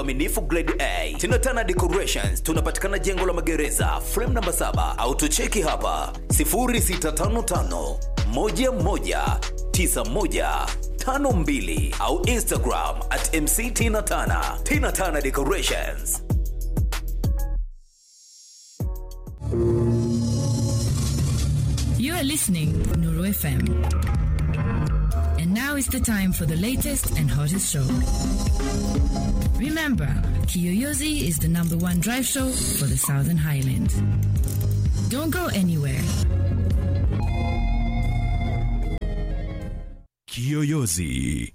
Aminifu grade A. Tinatana Decorations tunapatikana jengo la magereza frame namba 7 au tucheki hapa 0655 11 91 52 au Instagram at MC Tina Tana. Tina Tana Decorations. You are listening Nuru FM. And now is the time for the latest and hottest show. Remember, Kiyoyozi is the number one drive show for the Southern Highlands. Don't go anywhere. Kiyoyozi.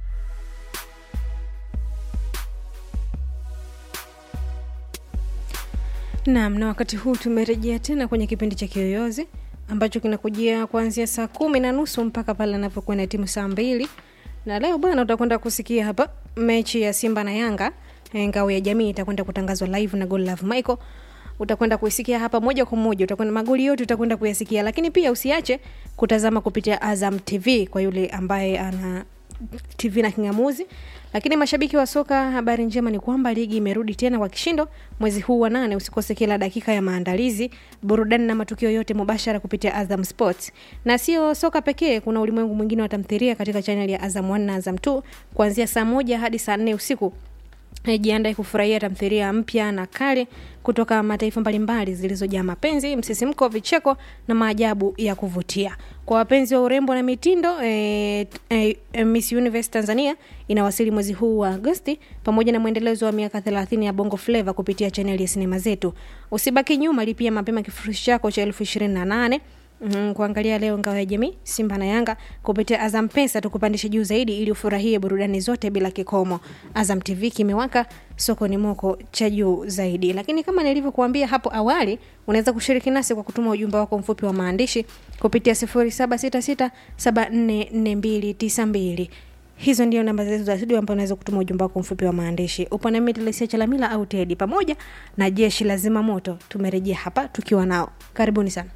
Naam, na wakati huu tumerejea tena kwenye kipindi cha Kiyoyozi ambacho kinakujia kuanzia saa kumi na nusu mpaka pale anapokuwa na timu saa mbili na leo bwana, utakwenda kusikia hapa mechi ya Simba na Yanga. eh, Ngao ya Jamii itakwenda kutangazwa live na Goal Love Michael. Utakwenda kuisikia hapa moja kwa moja, utakwenda magoli yote utakwenda kuyasikia, lakini pia usiache kutazama kupitia Azam TV kwa yule ambaye ana TV na kingamuzi. Lakini mashabiki wa soka, habari njema ni kwamba ligi imerudi tena kwa kishindo mwezi huu wa nane. Usikose kila dakika ya maandalizi, burudani na matukio yote mubashara kupitia Azam Sports. Na sio soka pekee, kuna ulimwengu mwingine wa tamthilia katika chaneli ya Azam 1 na Azam 2 kuanzia saa moja hadi saa nne usiku. Eh, Jiandae kufurahia tamthilia mpya na kale kutoka mataifa mbalimbali zilizojaa mapenzi, msisimko, vicheko na maajabu ya kuvutia. Kwa wapenzi wa urembo na mitindo eh, eh, eh, Miss Universe Tanzania inawasili mwezi huu wa Agosti pamoja na mwendelezo wa miaka 30 ya Bongo Flava kupitia chaneli ya sinema zetu. Usibaki nyuma, lipia mapema kifurushi chako cha elfu ishirini na nane Mm, kuangalia leo ngao ya jamii Simba na Yanga kupitia Azam Pesa tukupandishe juu zaidi ili ufurahie burudani zote bila kikomo. Azam TV kimewaka, soko ni moko cha juu zaidi. Lakini kama nilivyokuambia hapo awali, unaweza kushiriki nasi kwa kutuma ujumbe wako mfupi wa maandishi kupitia 0766744292. Hizo ndio namba zetu za studio ambapo unaweza kutuma ujumbe wako mfupi wa maandishi. Upo nami Telesia Chalamila au Tedi pamoja na jeshi la zimamoto. Tumerejea hapa tukiwa nao. Karibuni sana.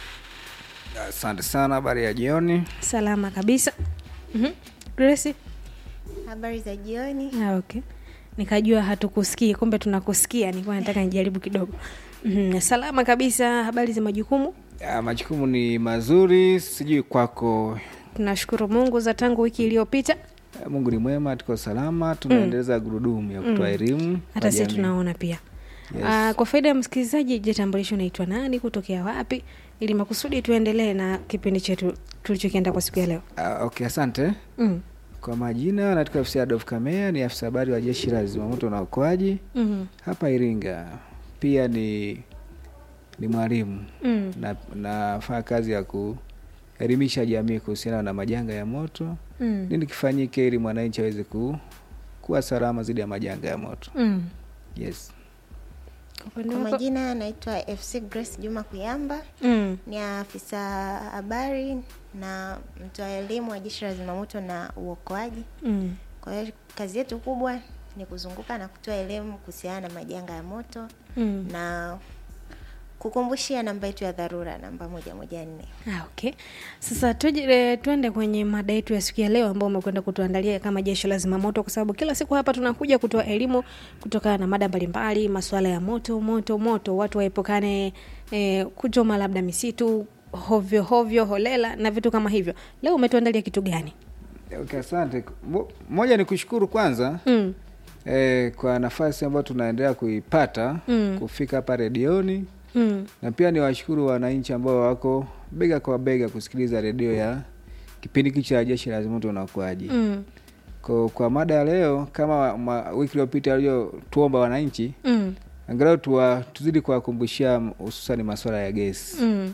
Asante sana, habari ya jioni. Salama kabisa. Mhm. Grace? Habari za jioni. Ah, okay. Nikajua hatukusikii, kumbe tunakusikia. Nilikuwa nataka nijaribu kidogo. Mhm. Salama kabisa. Habari za majukumu? Ya, majukumu ni mazuri, sijui kwako. Tunashukuru Mungu za tangu wiki iliyopita. Eh, Mungu ni mwema, tuko salama, tunaendeleza gurudumu ya kutoa elimu Hata kwa sisi jamii. tunaona pia. Yes. Ah, kwa faida ya msikilizaji, je, tambulisho unaitwa nani, kutokea wapi, ili makusudi tuendelee na kipindi chetu tulichokienda kwa siku ya leo. Ah, okay, asante. Mm. Kwa majina naitwa afisa Adolf Kamea, ni afisa habari wa jeshi la zimamoto na uokoaji Mhm. hapa Iringa. Pia ni ni mwalimu Mm. na nafanya kazi ya kuelimisha jamii kuhusiana na majanga ya moto, Mm. nini kifanyike ili mwananchi aweze ku, kuwa salama dhidi ya majanga ya moto. Mm. Yes. Kwa upande Kwa wako? majina anaitwa FC Grace Juma Kuyamba, Mm. ni afisa habari na mtoa elimu wa jeshi la zimamoto na uokoaji. Mm. Kwa hiyo kazi yetu kubwa ni kuzunguka na kutoa elimu kuhusiana na majanga ya moto Mm. na kukumbushia namba yetu ya dharura namba moja moja nne. Ah, okay. Sasa tuje, e, tuende kwenye mada yetu ya siku ya leo ambao umekwenda kutuandalia kama jeshi la zimamoto, kwa sababu kila siku hapa tunakuja kutoa elimu kutokana na mada mbalimbali, masuala ya moto moto moto, watu waepukane e, kuchoma labda misitu hovyo hovyo, holela na vitu kama hivyo. Leo umetuandalia kitu gani? Okay, asante. Mo- Moja ni kushukuru kwanza Mm. eh, kwa nafasi ambayo tunaendelea kuipata Mm. kufika hapa redioni Mm. na pia ni washukuru wananchi ambao wako bega kwa bega kusikiliza redio ya kipindi hiki cha jeshi la zimamoto na uokoaji. Mm. Kwa, kwa mada ya leo kama ma, wiki iliyopita waliotuomba wananchi Mm. angalau tuwa, tuzidi kuwakumbushia hususani masuala ya gesi Mm.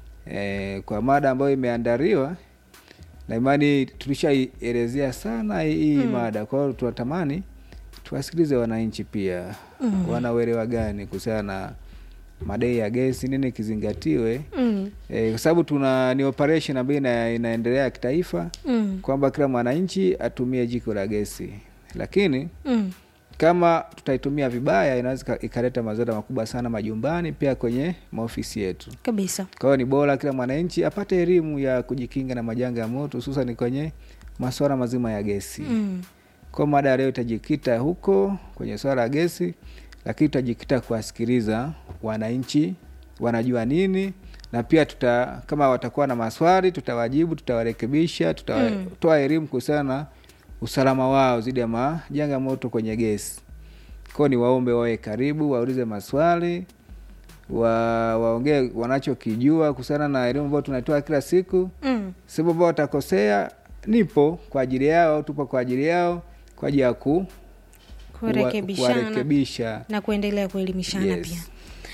e, kwa mada ambayo imeandaliwa na imani tulishaielezea sana hii hii mada. Kwa hiyo tunatamani tuwasikilize wananchi pia mm. wana uelewa gani kuhusiana na madai ya gesi, nini kizingatiwe Mm. e, kwa sababu tuna ni operation ambayo ina, inaendelea kitaifa Mm. kwamba kila mwananchi atumie jiko la gesi, lakini Mm. kama tutaitumia vibaya inaweza ika- ikaleta madhara makubwa sana majumbani, pia kwenye maofisi yetu. Kabisa. Kwa hiyo ni bora kila mwananchi apate elimu ya kujikinga na majanga ya moto, hususan kwenye masuala mazima ya gesi. Mm. Kwa mada ya leo itajikita huko kwenye swala la gesi, lakini tutajikita kuwasikiliza wananchi wanajua nini, na pia tuta kama watakuwa na maswali tutawajibu, tutawarekebisha, tutatoa elimu kuhusiana na usalama wao dhidi ya majanga moto kwenye gesi. Kwao ni waombe wawe karibu, waulize maswali wa, waongee wanachokijua kuhusiana na elimu ambayo tunatoa kila siku Mm. sehemu ambao watakosea, nipo kwa ajili yao, tupo kwa ajili yao kwa ajili ya ku Kurekebishana kuwarekebisha. na kuendelea kuelimishana Yes. pia.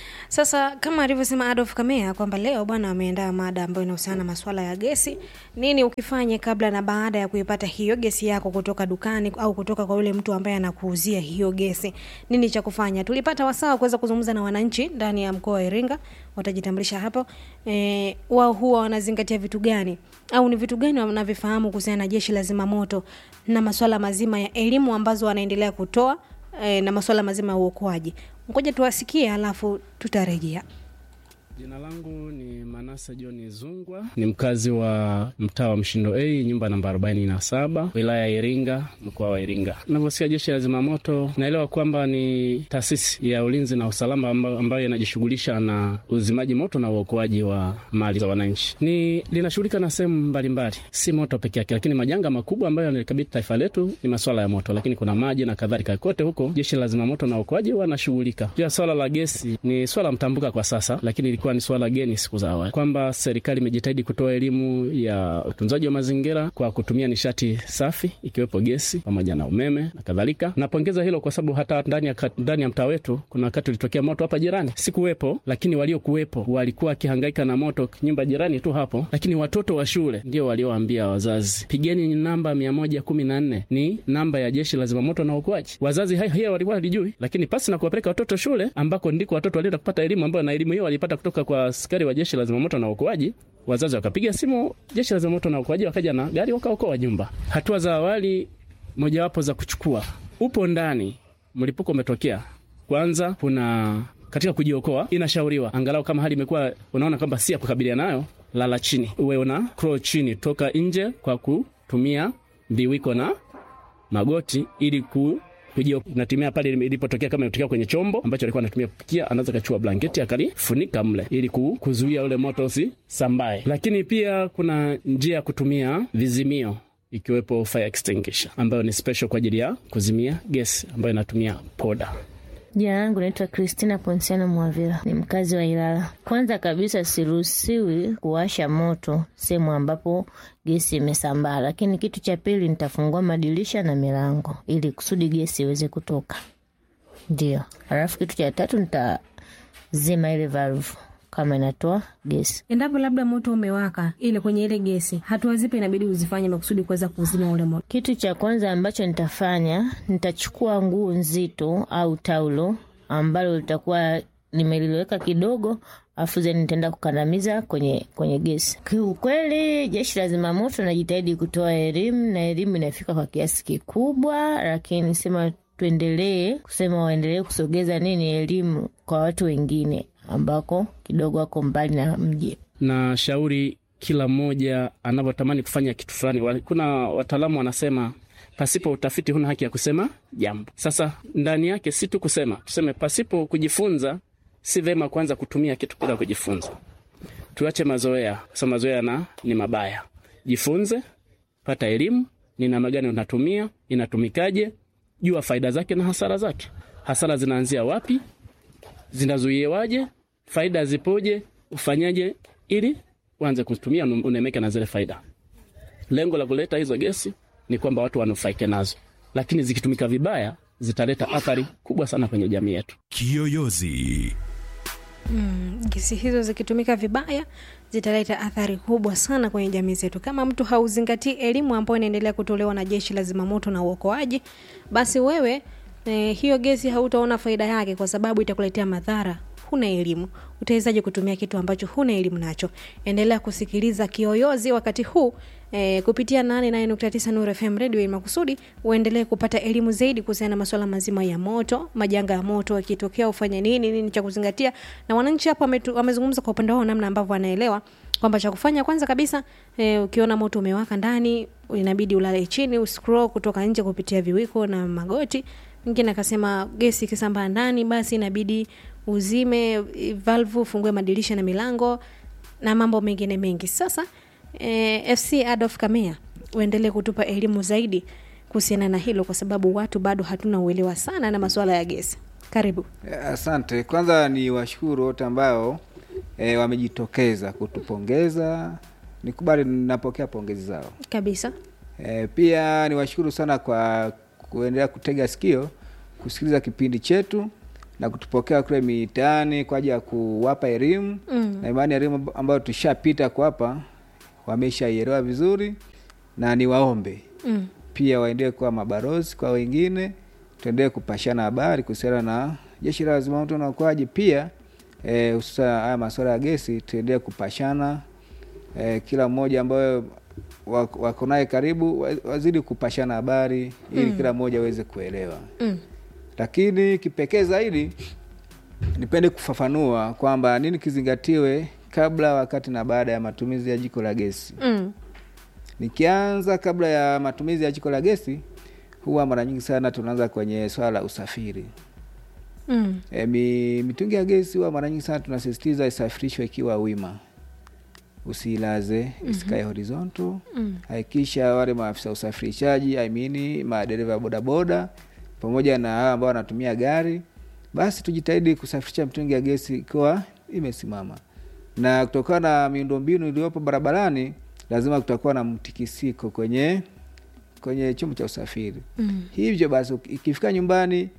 Sasa kama alivyosema Adolf Kamea kwamba leo bwana wameandaa mada ambayo inahusiana na masuala ya gesi. Nini ukifanye kabla na baada ya kuipata hiyo gesi yako kutoka dukani au kutoka kwa yule mtu ambaye anakuuzia hiyo gesi? Nini cha kufanya? Tulipata wasaa wa kuweza kuzungumza na wananchi ndani ya mkoa wa Iringa, watajitambulisha hapo. E, wao huwa wanazingatia vitu gani au ni vitu gani wanavyofahamu kuhusiana na jeshi la zimamoto na masuala mazima ya elimu ambazo wanaendelea kutoa e, na masuala mazima ya uokoaji. Ngoja tuwasikie, alafu tutarejea. Jina langu ni Manase John Zungwa, ni mkazi wa mtaa wa Mshindo A, nyumba namba 47, wilaya ya Iringa, mkoa wa Iringa. Navyosikia jeshi la zimamoto, naelewa kwamba ni taasisi ya ulinzi na usalama amba- ambayo inajishughulisha na uzimaji moto na uokoaji wa mali za wananchi. Ni linashughulika na sehemu mbalimbali, si moto peke yake, lakini majanga makubwa ambayo yanalikabili taifa letu ni masuala ya moto, lakini kuna maji na kadhalika. Kote huko jeshi la zimamoto na uokoaji wanashughulika. Pia swala la gesi ni swala mtambuka kwa sasa, lakini ilikuwa ni swala geni siku za awali, kwamba serikali imejitahidi kutoa elimu ya utunzaji wa mazingira kwa kutumia nishati safi ikiwepo gesi pamoja na umeme na kadhalika. Napongeza hilo kwa sababu hata ndani ya, kat- ndani ya mtaa wetu kuna wakati ulitokea moto hapa jirani, sikuwepo, lakini waliokuwepo walikuwa wakihangaika na moto nyumba jirani tu hapo, lakini watoto wa shule ndio walioambia wazazi, pigeni namba mia moja kumi na nne ni namba ya jeshi la zimamoto na uokoaji. Wazazi hai- hiyo walikuwa walijui, lakini pasi na kuwapeleka watoto shule ambako ndiko watoto walienda kupata elimu ambayo na elimu hiyo walipata kutoka kwa askari wa jeshi la zimamoto na uokoaji. Wazazi wakapiga simu jeshi la zimamoto na uokoaji, wakaja na gari wakaokoa nyumba. Hatua za awali mojawapo za kuchukua, upo ndani, mlipuko umetokea, kwanza kuna katika kujiokoa, inashauriwa angalau kama hali imekuwa unaona kwamba si ya kukabiliana nayo, lala chini, uwe una crawl chini, toka nje kwa kutumia viwiko na magoti ili ku kujio natumia pale ilipotokea, kama ilitokea kwenye chombo ambacho alikuwa anatumia kupikia, anaweza kachua blanketi akalifunika mle ili ku- kuzuia ule moto usisambae. Lakini pia kuna njia ya kutumia vizimio ikiwepo fire extinguisher ambayo ni special kwa ajili ya kuzimia gesi ambayo inatumia poda. Jina langu naitwa Kristina Ponsiano Mwavira, ni mkazi wa Ilala. Kwanza kabisa, siruhusiwi kuwasha moto sehemu ambapo gesi imesambaa, lakini kitu cha pili, nitafungua madirisha na milango ili kusudi gesi iweze kutoka. Ndio, alafu kitu cha tatu, nitazima ile valve kama inatoa gesi. Endapo labda moto umewaka ile kwenye ile gesi, hatua zipi inabidi uzifanye makusudi kuweza kuzima ule moto? Kitu cha kwanza ambacho nitafanya, nitachukua nguo nzito au taulo ambalo litakuwa nimeliliweka kidogo, afu then nitaenda kukandamiza kwenye kwenye gesi. Kiukweli, jeshi la zimamoto najitahidi kutoa elimu na elimu inafika kwa kiasi kikubwa, lakini sema tuendelee kusema waendelee kusogeza nini elimu kwa watu wengine ambako kidogo wako mbali na mji. na shauri kila mmoja anavyotamani kufanya kitu fulani. Wa- Kuna wataalamu wanasema pasipo utafiti huna haki ya kusema jambo. Sasa ndani yake si tu kusema, tuseme pasipo kujifunza, si vema kuanza kutumia kitu bila kujifunza. Tuache mazoea, kwa sababu mazoea na ni mabaya. Jifunze, pata elimu, ni namna gani unatumia, inatumikaje, jua faida zake na hasara zake. Hasara zinaanzia wapi? zinazuiewaje, faida zipoje, ufanyaje ili uanze kutumia nu- unemeke na zile faida. Lengo la kuleta hizo gesi ni kwamba watu wanufaike nazo, lakini zikitumika vibaya zitaleta athari kubwa sana kwenye jamii yetu. Kiyoyozi. Gesi hizo zikitumika vibaya zitaleta athari kubwa sana kwenye jamii zetu. Kama mtu hauzingatii elimu ambayo inaendelea kutolewa na jeshi la zimamoto na uokoaji, basi wewe eh, hiyo gesi hautaona faida yake, kwa sababu itakuletea madhara. Huna elimu, utawezaje kutumia kitu ambacho huna elimu nacho? Endelea kusikiliza Kiyoyozi wakati huu eh, kupitia 88.9 Nuru FM radio ili makusudi uendelee kupata elimu zaidi kuhusiana na masuala mazima ya moto, majanga ya moto yakitokea ufanye nini, nini cha kuzingatia. Na wananchi hapa wametu- wamezungumza kwa upande wao namna ambavyo wanaelewa kwamba cha kufanya kwanza kabisa eh, ukiona moto umewaka ndani inabidi ulale chini uscroll kutoka nje kupitia viwiko na magoti mwingine akasema gesi ikisambaa ndani basi inabidi uzime eh, valvu ufungue madirisha na milango na mambo mengine mengi sasa eh, fc adolf kamea uendelee kutupa elimu zaidi kuhusiana na hilo kwa sababu watu bado hatuna uelewa sana na masuala ya gesi karibu Asante. Kwanza ni washukuru wote ambao e, wamejitokeza kutupongeza. Nikubali, ninapokea pongezi zao. kabisa E, pia niwashukuru sana kwa kuendelea kutega sikio kusikiliza kipindi chetu na kutupokea kule mitaani kwa ajili ya kuwapa elimu Mm. na imani elimu ambayo tushapita kuwapa wameshaielewa vizuri, na niwaombe mm. pia waendelee kuwa mabarozi kwa wengine, tuendelee kupashana habari kuhusiana na jeshi la zimamoto na uokoaji. Pia eh, hususan haya masuala ya gesi, tuendelee kupashana eh, kila mmoja ambayo wako wako naye karibu wa- wazidi kupashana habari ili Mm. kila mmoja aweze kuelewa. Mm. Lakini kipekee zaidi nipende kufafanua kwamba nini kizingatiwe kabla, wakati na baada ya matumizi ya jiko la gesi. Mm. Nikianza kabla ya matumizi ya jiko la gesi, huwa mara nyingi sana tunaanza kwenye swala la usafiri. Mm. E, mi, mitungi ya gesi huwa mara nyingi sana tunasisitiza isafirishwe ikiwa wima, usiilaze, isikae horizontal. Mm. Hakikisha wale maafisa usafirishaji, I mean madereva ya bodaboda pamoja na hawa ambao wanatumia gari, basi tujitahidi kusafirisha mitungi ya gesi ikiwa imesimama, na kutokana na miundombinu iliyopo barabarani, lazima kutakuwa na mtikisiko kwenye kwenye chombo cha usafiri. Mm. Hivyo basi uki- ikifika nyumbani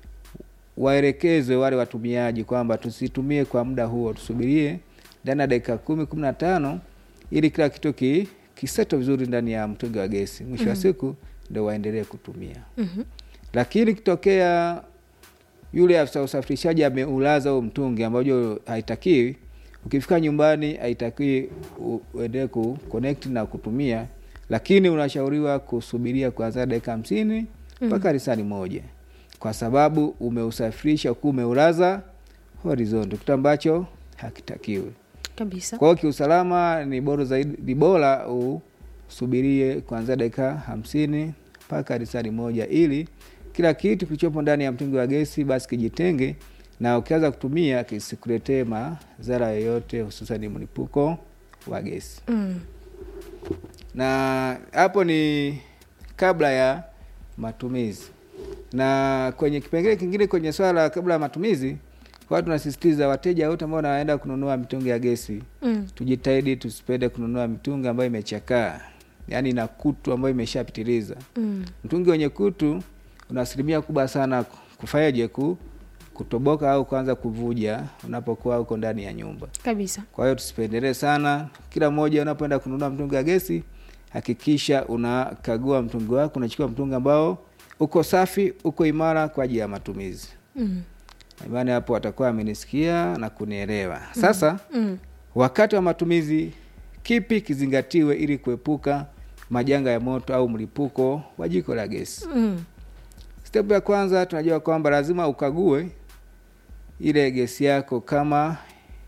waelekezwe wale watumiaji kwamba tusitumie kwa muda huo, tusubirie ndani ya dakika kumi kumi na tano ili kila kitu ki, kiseto vizuri ndani ya mtungi wa gesi. Mwisho wa siku ndo waendelee kutumia. Mhm. Lakini kitokea yule afisa usafirishaji ameulaza huo mtungi ambayo haitakiwi, ukifika nyumbani haitakiwi u- uendelee ku connect na kutumia, lakini unashauriwa kusubiria kuanzia dakika hamsini mpaka risali moja, kwa sababu umeusafirisha huku umeulaza horizontal, kitu ambacho hakitakiwi. kabisa Kwa hiyo kiusalama ni bora zaidi, ni bora usubirie kuanzia dakika hamsini mpaka risali moja, ili kila kitu kilichopo ndani ya mtungi wa gesi basi kijitenge, na ukianza kutumia kisikuletee madhara yoyote, hususan mlipuko wa gesi. mm. Na hapo ni kabla ya matumizi. Na kwenye kipengele kingine kwenye swala la kabla ya matumizi, kwa tunasisitiza wateja wote ambao wanaenda kununua mitungi ya gesi Mm. tujitahidi tusipende kununua mitungi ambayo imechakaa, yaani ina kutu ambayo imeshapitiliza. Mm. Mtungi wenye kutu una asilimia kubwa sana kufanyaje, ku kutoboka au kuanza kuvuja unapokuwa uko ndani ya nyumba. kabisa Kwa hiyo tusipendelee sana. Kila mmoja unapoenda kununua mtungi wa gesi, hakikisha unakagua mtungi wako, unachukua mtungi ambao uko safi, uko imara kwa ajili ya matumizi. mm. Imani hapo watakuwa amenisikia na kunielewa. Sasa Mm. wakati wa matumizi, kipi kizingatiwe ili kuepuka majanga ya moto au mlipuko wa jiko la gesi? Mm. Step ya kwanza tunajua kwamba lazima ukague ile gesi yako kama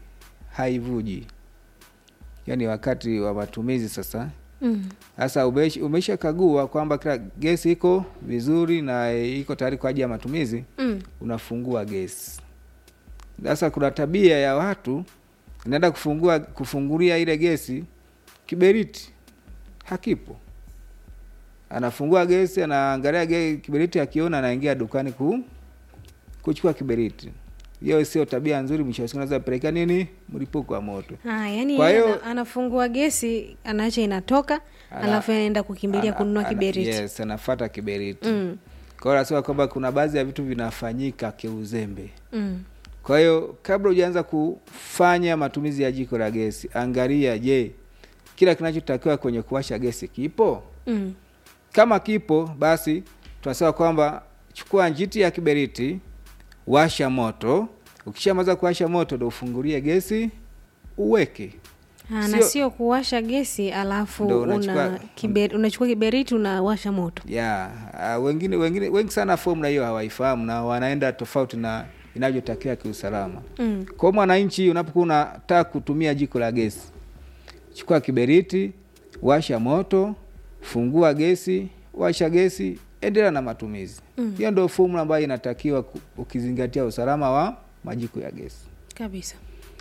haivuji, yaani wakati wa matumizi sasa. Mm. Sasa umesh- umeshakagua kwamba kila gesi iko vizuri na iko tayari kwa ajili ya matumizi, Mm. unafungua gesi. Sasa kuna tabia ya watu inaenda kufungua kufungulia ile gesi, kiberiti hakipo, anafungua gesi, anaangalia ge, kiberiti, akiona anaingia dukani ku, kuchukua kiberiti. Hiyo sio tabia nzuri, mwisho wa siku naweza pelekea nini, mlipuko wa moto. Ah, yani Kwa yeye hiyo- ana- anafungua gesi anaacha inatoka Ana- alafu anaenda kukimbilia Ana- kununua ana- kiberiti Yes, anafuata kiberiti. mm. Kwa hiyo nasema kwamba kuna baadhi ya vitu vinafanyika kiuzembe. Mm. Kwa hiyo kabla hujaanza kufanya matumizi ya jiko la gesi, angalia, je, kila kinachotakiwa kwenye kuwasha gesi kipo? Mm. Kama kipo, basi tunasema kwamba chukua njiti ya kiberiti, washa moto. Ukishamaliza kuwasha moto, ndo ufungulie gesi uweke. Ah, na Sio- sio kuwasha gesi alafu Ndo una unachukua- kiber, unachukua kiberiti unawasha moto ya uh, wengine wengine wengi sana formula hiyo hawaifahamu na wanaenda tofauti na inavyotakiwa kiusalama. mm. Kwa mwananchi, unapokuwa unataka kutumia jiko la gesi, chukua kiberiti, washa moto, fungua gesi washa gesi endelea na matumizi hiyo ndio fomula ambayo inatakiwa ku- ukizingatia usalama wa majiko ya gesi kabisa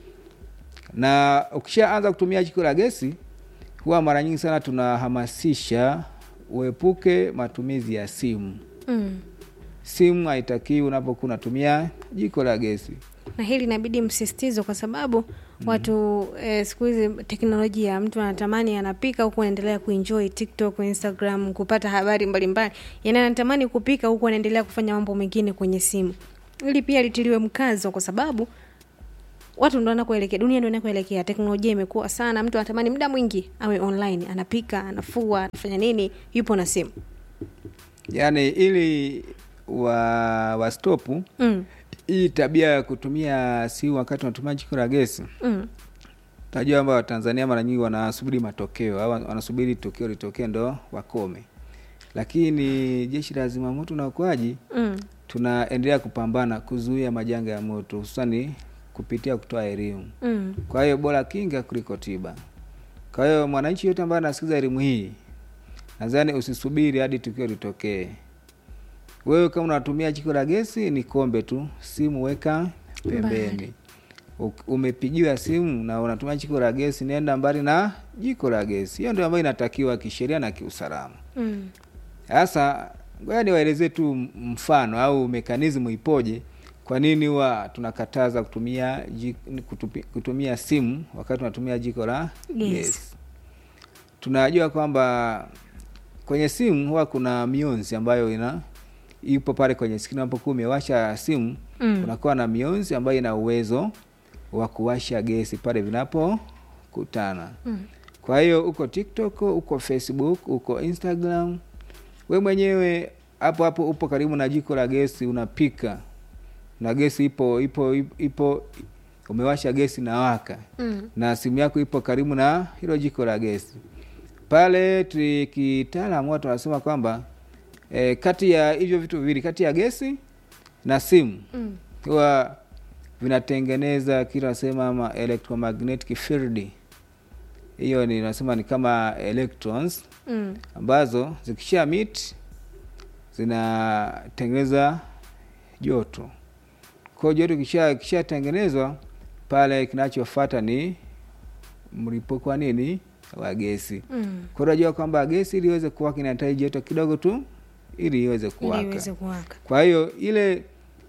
na ukishaanza kutumia jiko la gesi huwa mara nyingi sana tunahamasisha uepuke matumizi ya simu mm. simu haitakiwi unapokuwa unatumia jiko la gesi na hili inabidi msisitizo kwa sababu watu eh, siku hizi teknolojia mtu anatamani anapika huku anaendelea kuenjoy tiktok instagram kupata habari mbalimbali yani anatamani kupika huku anaendelea kufanya mambo mengine kwenye simu ili pia litiliwe mkazo kwa sababu watu ndo anakoelekea dunia ndo inakoelekea teknolojia imekuwa sana mtu anatamani muda mwingi awe online anapika anafua anafanya nini yupo na simu yaani ili wa wastopu mm. hii tabia ya kutumia simu wakati unatumia jiko la gesi Mm. najua kwamba watanzania mara nyingi wanasubiri matokeo au wanasubiri tukio litokee ndo wakome lakini jeshi la zimamoto na uokoaji Mm. tunaendelea kupambana kuzuia majanga ya moto hususani kupitia kutoa elimu Mm. kwa hiyo bora kinga kuliko tiba kwa hiyo mwananchi yote ambaye anasikiza elimu hii nadhani usisubiri hadi tukio litokee wewe kama unatumia jiko la gesi ni kombe tu simu weka pembeni U- umepigiwa simu na unatumia jiko la gesi nenda mbali na jiko la gesi hiyo ndio ambayo inatakiwa kisheria na kiusalama Mm. sasa ngoja niwaelezee tu mfano au mekanizmu ipoje kwa nini huwa tunakataza kutumia ji- kutupi- kutumia simu wakati unatumia jiko la Yes. gesi tunajua kwamba kwenye simu huwa kuna mionzi ambayo ina ipo pale kwenye skrini unapokuwa umewasha simu Mm. kunakuwa na mionzi ambayo ina uwezo wa kuwasha gesi pale vinapokutana Mm. kwa hiyo uko tiktok uko facebook uko instagram we mwenyewe hapo hapo upo karibu na jiko la gesi unapika na gesi ipo ipo ipo umewasha gesi na waka Mm. na simu yako ipo karibu na hilo jiko la gesi pale tu- kitaalamu watu wanasema kwamba e, kati ya hivyo vitu viwili kati ya gesi na simu Mm. huwa vinatengeneza kile nasema ama electromagnetic field hiyo ni nasema ni kama electrons Mm. ambazo zikisha meet zinatengeneza joto kwa hiyo joto kisha kishatengenezwa pale kinachofata ni mlipuko wa nini wa gesi Mm. kwa hiyo unajua kwamba gesi ili iweze kuwaka inahitaji joto kidogo tu ili iweze ili kuwaka iweze kuwaka kwa hiyo ile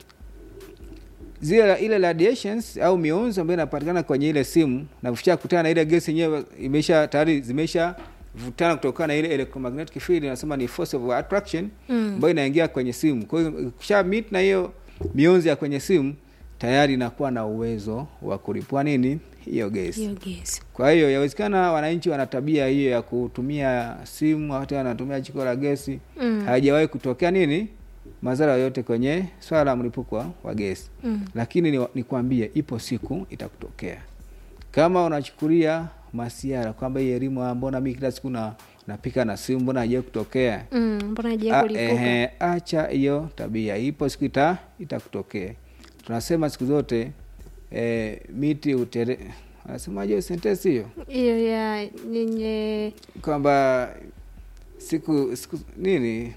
zile ile radiations au mionzi ambayo inapatikana kwenye ile simu na kufikia kutana na ile gesi yenyewe imesha tayari zimesha vutana kutokana na ile electromagnetic field inasema ni force of attraction Mm. ambayo inaingia kwenye simu kwa hiyo kisha meet na hiyo mionzi ya kwenye simu tayari inakuwa na uwezo wa kulipua nini hiyo gesi hiyo gesi kwa hiyo yawezekana wananchi wana tabia hiyo ya kutumia simu hata wanatumia jiko la gesi Mm. haijawahi kutokea nini madhara yoyote kwenye swala la mlipuko wa- wa gesi Mm. lakini ni- nikwambie ipo siku itakutokea kama unachukulia masiara kwamba hii elimu ah, mbona mi kila siku na napika na simu mbona haijawai kutokea Mm. mbona Ah, haijawai kulipuka ehe, acha hiyo tabia ipo siku ita itakutokea tunasema siku zote eh, miti utere anasemaje hiyo sentensi hiyo hiyo ya yenye kwamba siku siku nini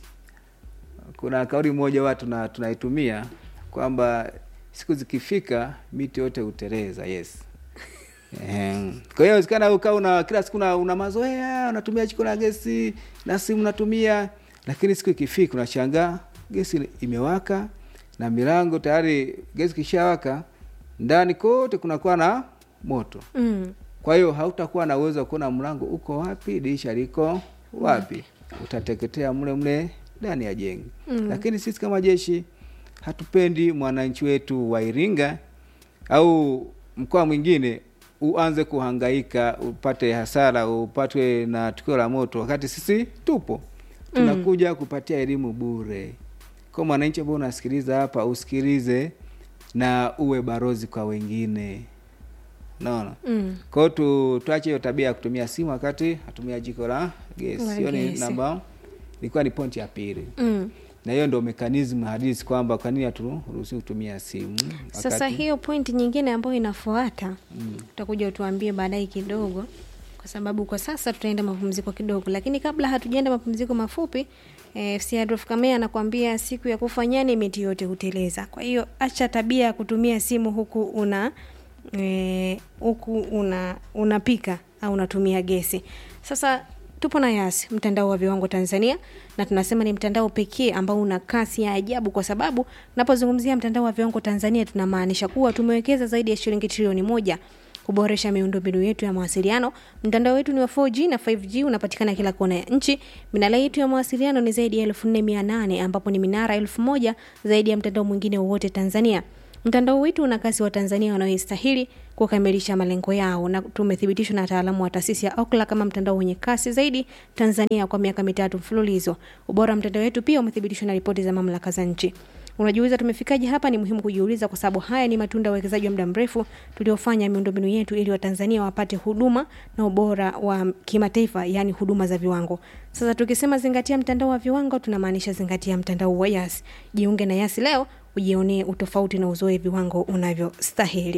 kuna kauli moja watu tuna, tunaitumia kwamba siku zikifika miti yote hutereza yes Ehem. kwa hiyo wezekana ukawa una kila siku una, una mazoea unatumia jiko la gesi na simu unatumia lakini siku ikifika unashangaa gesi imewaka na milango tayari gesi kishawaka ndani kote kunakuwa na moto mm. kwa hiyo hautakuwa na uwezo wa kuona mlango uko wapi dirisha liko wapi utateketea mle mle ndani ya jengo Mm. lakini sisi kama jeshi hatupendi mwananchi wetu wa iringa au mkoa mwingine uanze kuhangaika upate hasara upatwe na tukio la moto wakati sisi tupo tunakuja kupatia elimu bure kwa mwananchi ambao unasikiliza hapa usikilize na uwe barozi kwa wengine naona Mm. kwa hiyo tu, tuache hiyo tabia ya kutumia simu wakati hatumia jiko la gesi La hiyo ni gesi. namba ilikuwa ni pointi ya pili Mm. na hiyo ndo mekanismu hadisi kwamba kwa nini haturuhusi kutumia simu sasa hiyo pointi nyingine ambayo inafuata utakuja utuambie baadaye kidogo kwa kwa sababu kwa sasa tutaenda mapumziko kidogo, lakini kabla hatujaenda mapumziko mafupi eh, FC Adolf Kamea anakuambia siku ya kufa nyani miti yote huteleza. Kwa hiyo acha tabia ya kutumia simu huku una eh, huku una unapika au unatumia gesi. Sasa tupo na Yas, mtandao wa viwango Tanzania, na tunasema ni mtandao pekee ambao una kasi ya ajabu, kwa sababu napozungumzia mtandao wa viwango Tanzania tunamaanisha kuwa tumewekeza zaidi ya shilingi trilioni moja kuboresha miundombinu yetu ya mawasiliano. Mtandao wetu ni wa 4G na 5G, unapatikana kila kona ya nchi. Minara yetu ya mawasiliano ni zaidi ya 4800 ambapo ni minara 1000 zaidi ya mtandao mwingine wowote Tanzania. Mtandao wetu una kasi wa Tanzania wanaoistahili kukamilisha malengo yao, na tumethibitishwa na wataalamu wa taasisi ya Ookla kama mtandao wenye kasi zaidi Tanzania kwa miaka mitatu mfululizo. Ubora wa mtandao wetu pia umethibitishwa na ripoti za mamlaka za nchi. Unajiuliza tumefikaje hapa? Ni muhimu kujiuliza, kwa sababu haya ni matunda ya uwekezaji wa muda mrefu tuliofanya miundombinu yetu ili Watanzania wapate huduma na ubora wa kimataifa, yaani huduma za viwango. Sasa tukisema zingatia mtandao wa viwango, tunamaanisha zingatia mtandao wa Yas. Jiunge na Yas leo ujionee utofauti na uzoe viwango unavyostahili.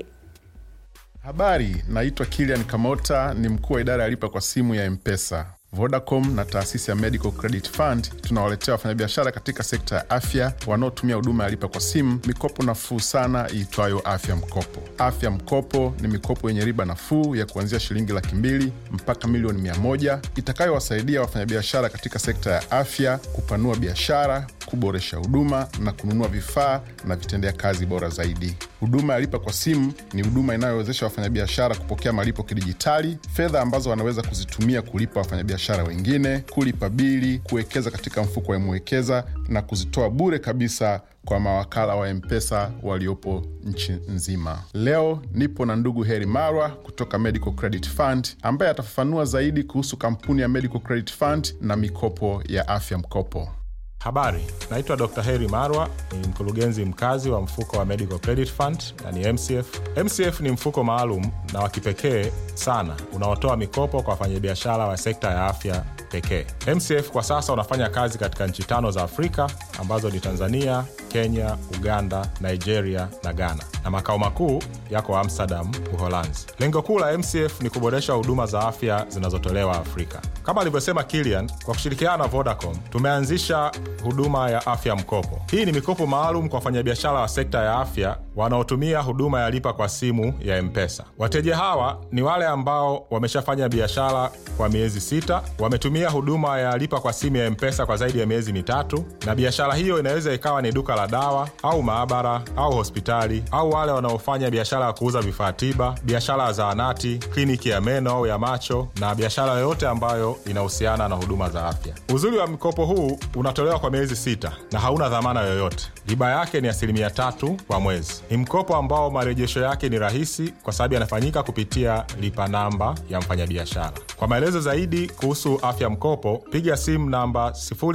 Habari, naitwa Kilian Kamota, ni mkuu wa idara ya lipa kwa simu ya Mpesa. Vodacom na taasisi ya Medical Credit Fund tunawaletea wafanyabiashara katika sekta ya afya wanaotumia huduma ya lipa kwa simu mikopo nafuu sana iitwayo Afya Mkopo. Afya Mkopo ni mikopo yenye riba nafuu ya kuanzia shilingi laki mbili mpaka milioni mia moja itakayowasaidia wafanyabiashara katika sekta ya afya kupanua biashara, kuboresha huduma na kununua vifaa na vitendea kazi bora zaidi. Huduma ya lipa kwa simu ni huduma inayowezesha wafanyabiashara kupokea malipo kidijitali, fedha ambazo wanaweza kuzitumia kulipa wafanyabiashara wengine, kulipa bili, kuwekeza katika mfuko wa Mwekeza na kuzitoa bure kabisa kwa mawakala wa Mpesa waliopo nchi nzima. Leo nipo na ndugu Heri Marwa kutoka Medical Credit Fund ambaye atafafanua zaidi kuhusu kampuni ya Medical Credit Fund na mikopo ya afya mkopo. Habari, naitwa Dr. Heri Marwa, ni mkurugenzi mkazi wa mfuko wa Medical Credit Fund na ni MCF. MCF ni mfuko maalum na wa kipekee sana unaotoa mikopo kwa wafanyabiashara wa sekta ya afya pekee. MCF kwa sasa unafanya kazi katika nchi tano za Afrika ambazo ni Tanzania, Kenya, Uganda, Nigeria na Ghana, na makao makuu yako Amsterdam, Uholanzi. Lengo kuu la MCF ni kuboresha huduma za afya zinazotolewa Afrika. Kama alivyosema Kilian, kwa kushirikiana na Vodacom tumeanzisha huduma ya afya mkopo. Hii ni mikopo maalum kwa wafanyabiashara wa sekta ya afya wanaotumia huduma ya lipa kwa simu ya Mpesa. Wateja hawa ni wale ambao wameshafanya biashara kwa miezi sita, wametumia huduma ya lipa kwa simu ya Mpesa kwa zaidi ya miezi mitatu, na biashara hiyo inaweza ikawa ni duka la dawa au maabara au hospitali, au wale wanaofanya biashara ya kuuza vifaa tiba, biashara ya zahanati, kliniki ya meno au ya macho, na biashara yoyote ambayo inahusiana na huduma za afya. Uzuri wa mkopo huu unatolewa kwa miezi sita na hauna dhamana yoyote. Riba yake ni asilimia tatu kwa mwezi. Ni mkopo ambao marejesho yake ni rahisi kwa sababu yanafanyika kupitia lipa namba ya mfanyabiashara. Kwa maelezo zaidi kuhusu afya mkopo, piga simu namba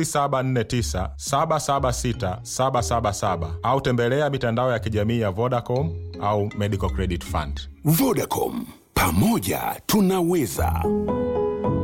0749 776 777 au tembelea mitandao ya kijamii ya Vodacom au Medical Credit Fund. Vodacom, pamoja tunaweza.